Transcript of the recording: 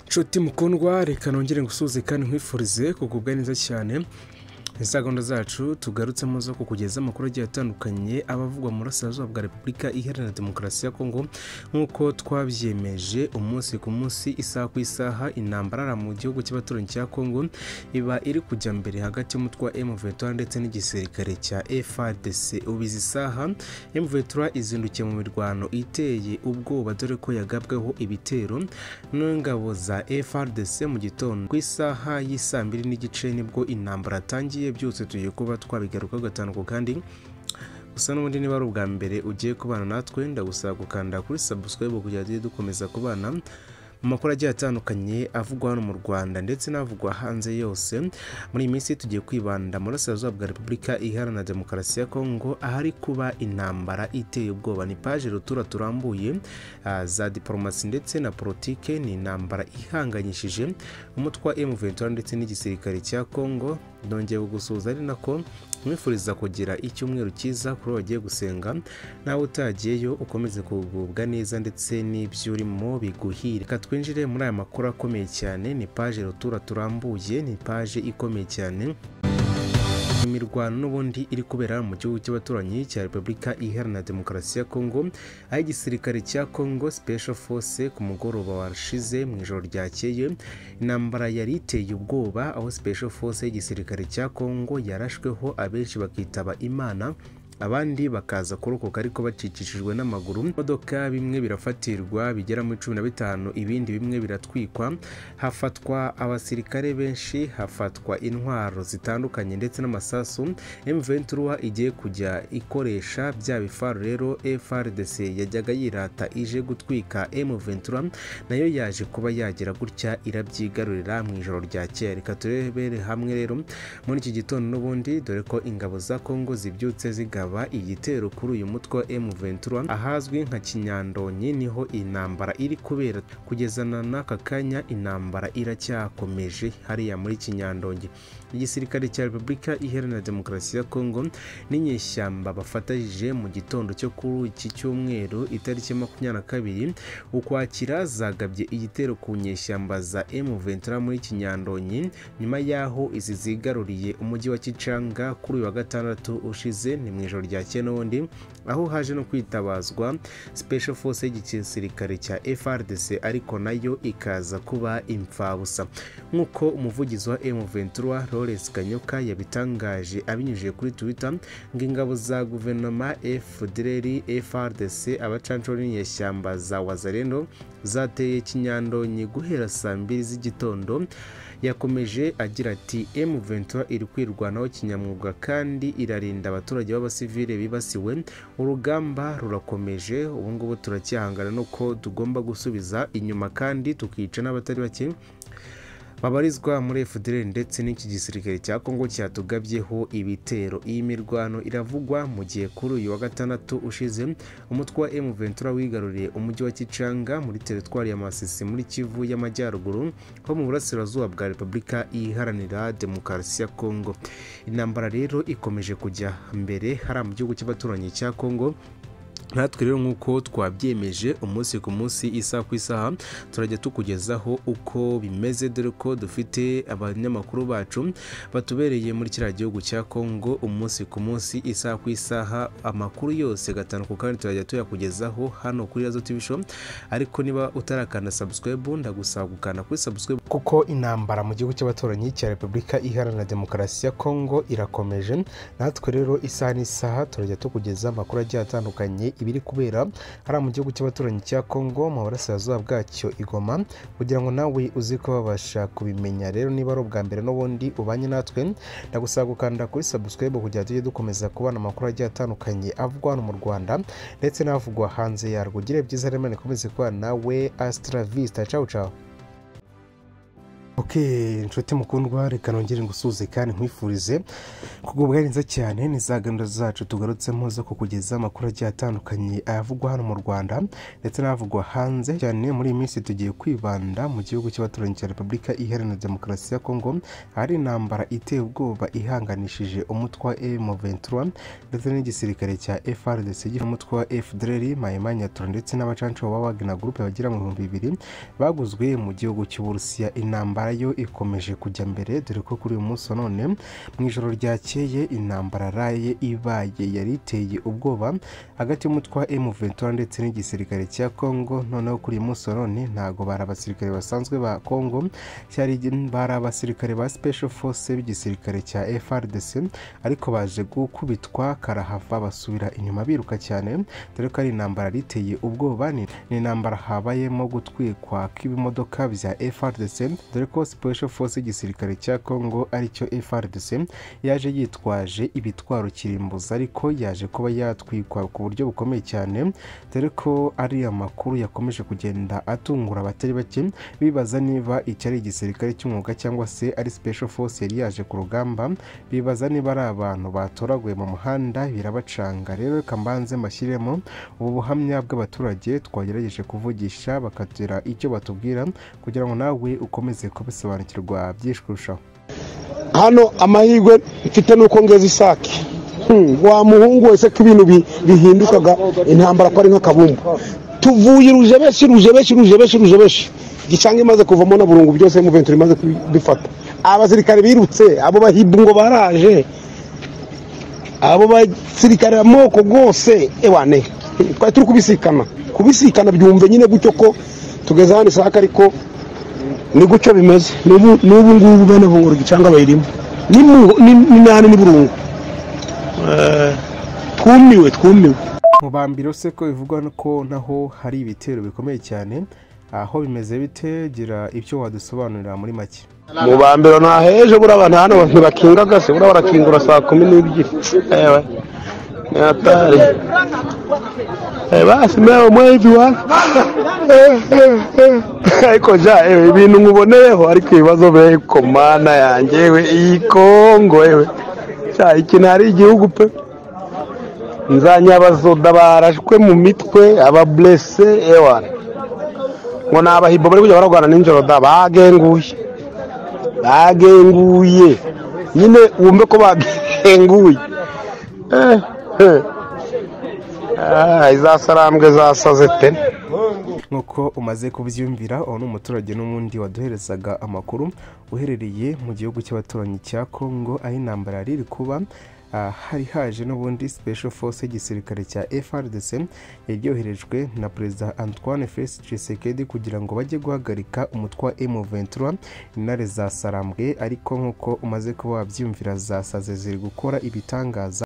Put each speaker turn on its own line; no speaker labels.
nshuti mukundwa reka nongere ngusuze kandi nkwifurize kugubwa neza cyane za gahunda zacu tugarutsemo zo kukugeza amakuru agiye atandukanye abavugwa mu burasirazuba bwa repubulika iharanira demokarasi ya kongo nk'uko twabyemeje umunsi ku munsi isaha ku isaha intambara mu gihugu cy'abaturanyi cya kongo iba iri kujya mbere hagati y'umutwe wa M23 ndetse n'igisirikare cya FARDC ubizi isaha M23 izindukiye mu mirwano iteye ubwoba dore ko yagabweho ibitero n'ingabo za FARDC mu gitondo ku isaha y'isaa mbiri n'igice nibwo intambara yatangiye byose tugiye kuba twabigarukaho gatanu ku kandi gusa n'ubundi niba ari ubwa mbere ugiye kubana natwe ndagusaba gukanda kuri subscribe kugira tujye dukomeza kubana mu makuru agiye atandukanye avugwa hano mu rwanda ndetse n'avugwa hanze yose muri iyi minsi tugiye kwibanda mu burasirazuba bwa repubulika iharanira demokarasi ya kongo ahari kuba intambara iteye ubwoba ni paje rutura turambuye ah, za diporomasi ndetse na politike ni intambara ihanganyishije umutwe wa M23 ndetse n'igisirikare cya kongo nongeye gusuhuza ari nako mwifuriza kugira icyumweru cyiza kuri uwo wagiye gusenga nawe utagiyeyo ukomeze kugubwa neza ndetse n'ibyo urimo biguhire reka twinjire muri aya makuru akomeye cyane ni paje rutura turambuye ni paje ikomeye cyane imirwano n'ubundi iri kubera mu gihugu cy'abaturanyi cya repubulika iharanira demokarasi ya kongo aho igisirikare cya kongo special force ku mugoroba washize mu ijoro ryakeye intambara yari iteye ubwoba aho special force y'igisirikare cya kongo yarashweho abenshi bakitaba imana abandi bakaza kurokoka ariko bacikishijwe n'amaguru imodoka bimwe birafatirwa bigera muri cumi na bitanu ibindi bimwe biratwikwa hafatwa abasirikare benshi hafatwa intwaro zitandukanye ndetse n'amasasu M23 igiye kujya ikoresha bya bifaro rero FRDC yajyaga yirata ije gutwika M23 nayo yaje kuba yagira gutya irabyigarurira mu ijoro rya kera reka turebere hamwe rero muri iki gitondo n'ubundi dore ko ingabo za Kongo zibyutse zigaba igitero kuri uyu mutwe wa M23 ahazwi nka Kinyandonyi niho intambara iri kubera kugeza na n'aka kanya intambara iracyakomeje hariya muri Kinyandonyi igisirikare cya Repubulika Iharanira Demokarasi ya Kongo n'inyeshyamba bafatanyije mu gitondo cyo kuri iki cyumweru itariki ya makumyabiri na kabiri ukwakira zagabye igitero ku nyeshyamba za M23 muri Kinyandonyi nyuma y'aho izi zigaruriye umujyi wa Kicanga kuri uyu wa gatandatu ushize ni mu ijoro rya kera n'ubundi aho haje no kwitabazwa special force y'igisirikare cya FRDC ariko nayo ikaza kuba imfabusa nk'uko umuvugizi wa M23 Lawrence Kanyoka yabitangaje abinyujije kuri Twitter ngo ingabo za guverinoma FDLR FRDC abacanshuro n'inyeshyamba za Wazalendo zateye Kinyandonyi guhera saa mbiri z'igitondo yakomeje agira ati M23 iri kwirwanaho kinyamwuga kandi irarinda abaturage b'abasivile bibasiwe urugamba rurakomeje ubu ngubu turacyahangana nuko tugomba gusubiza inyuma kandi tukica n'abatari bake babarizwa muri FDL ndetse n'iki gisirikare cya Kongo cyatugabyeho ibitero iyi mirwano iravugwa mu gihe kuri uyu wa gatandatu ushize umutwe wa M23 wigaruriye umujyi wa Kicanga muri teritwari ya Masisi muri Kivu y'Amajyaruguru ho mu burasirazuba bwa Repubulika Iharanira Demokarasi ya Kongo intambara rero ikomeje kujya mbere hari mu gihugu cy'abaturanyi cya Kongo natwe rero nk'uko twabyemeje umunsi ku munsi isaha ku isaha turajya tukugezaho uko bimeze dore ko dufite abanyamakuru bacu batubereye muri kiriya gihugu cya kongo umunsi ku munsi isaha ku isaha amakuru yose gatanu ku kandi turajya tuyakugezaho hano kuri Razo TV Show ariko niba utarakanda subscribe ndagusaba gukanda kuri subscribe kuko intambara mu gihugu cy'abaturanyi cya Repubulika Iharanira Demokarasi ya Kongo irakomeje natwe rero isaha n'isaha turajya tukugeza amakuru agiye atandukanye ibiri kubera hariya mu gihugu cy'abaturanyi cya Kongo mu burasirazuba bwacyo igoma kugira ngo nawe uzi ko babasha kubimenya rero niba ari ubwa mbere n'ubundi ubanye natwe ndagusaba gukanda kuri subscribe kugira tujye dukomeza kubona amakuru agiye atandukanye avugwa hano mu Rwanda ndetse n'avugwa hanze yarwo ugire byiza rero Imana ikomeze kubana nawe Astra Vista ciao ciao oke inshuti mukundwa reka nongere ngusuhuze kandi nkwifurize kugubwa neza cyane ni za gahunda zacu tugarutsemo zo kukugeza amakuru agiye atandukanye ayavugwa hano mu rwanda ndetse n'avugwa hanze cyane muri iyi minsi tugiye kwibanda mu gihugu cy'abaturanyi cya repubulika iharanira demokarasi ya kongo ahari intambara iteye ubwoba ihanganishije umutwe wa M23 ndetse n'igisirikare cya FRDC gifite umutwe wa FDLR Mayimanyatura ndetse n'abacanco ba Wagner Group bagera mu bihumbi bibiri baguzwe mu gihugu cy'Uburusiya intambara yo ikomeje kujya mbere dore ko kuri uyu munsi wa none mu ijoro ryakeye intambara raye ibaye yari iteye ubwoba hagati y'umutwe wa M23 ndetse n'igisirikare cya Congo noneho kuri uyu munsi wa none ntago bari abasirikare basanzwe ba Congo cyari bari abasirikare ba Special Force b'igisirikare cya FRDC ariko baje gukubitwa karahava basubira inyuma biruka cyane dore ko ari intambara riteye ubwoba ni ni intambara habayemo gutwikwa kw'ibimodoka bya FRDC dore ko Special Force y'igisirikare cya Congo aricyo FRDC yaje yitwaje ibitwaro kirimbuza ariko yaje kuba yatwikwa ku buryo bukomeye cyane dore ko ari amakuru yakomeje kugenda atungura abatari bake bibaza niba iki ari igisirikare cy'umwuga cyangwa se ari Special Force yari yaje ku rugamba bibaza niba ari abantu batoraguye mu muhanda birabacanga rero reka mbanze mbashyiremo ubu buhamya bw'abaturage twagerageje kuvugisha bakagira icyo batubwira kugira ngo nawe ukomeze kubisobanukirwa byinshi kurushaho
hano amahirwe mfite nuko ngeza isake Hmm, wa muhungu wese ko ibintu bi- bihindukaga intambara ko ari nk'akabumbu tuvuye irujebeshi irujebeshi irujebeshi irujebeshi gicanga imaze kuvamo na burungu byose muventuri imaze kubifata abasirikare birutse abo bahimbu ngo baraje abo basirikare amoko rwose ewane twari turi kubisikana kubisikana byumve nyine gutyo ko tugeze hano isake ariko ni gutyo bimeze n'ubu n'ubu ngubu bene bunguru gicanga bayirimo ni mu- ni- ni nani ni burungu Eh, twumiwe twumiwe
mu bambiro se ko bivugwa ko naho hari ibitero bikomeye cyane aho bimeze bite gira ibyo wadusobanurira muri make
mu bambiro nta heje buriya abantu hano ntibakingaga se buriya barakingura saa kumi n'ebyiri ewe ni hatari Eh, basi mewe mwevi wa Eh, eh, eh. ariko ja ewe ibintu nkuboneyeho ariko ibibazo be ko mana yanjye ewe iyi kongo ewe ja iki ntari igihugu pe nzanyabazoda barashwe mu mitwe ababurese ewa ngo ni abahibo bari kujya bararwana nijoro da bagenguye bagenguye nyine wumve ko bagenguye Eh, eh. Ah, izasarambwe zasaze pe
nk'uko umaze kubyiyumvira uwo ni umuturage n'ubundi waduherezaga amakuru uherereye mu gihugu cy'abaturanyi cya kongo aho intambara yari iri kuba ah, hari haje n'ubundi special force y'igisirikare cya frdc yari yoherejwe na perezida antoine felix tshisekedi kugira ngo bajye guhagarika umutwe wa m23 intare zasarambwe ariko nk'uko umaze kuba wabyiyumvira zasaze ziri gukora ibitangaza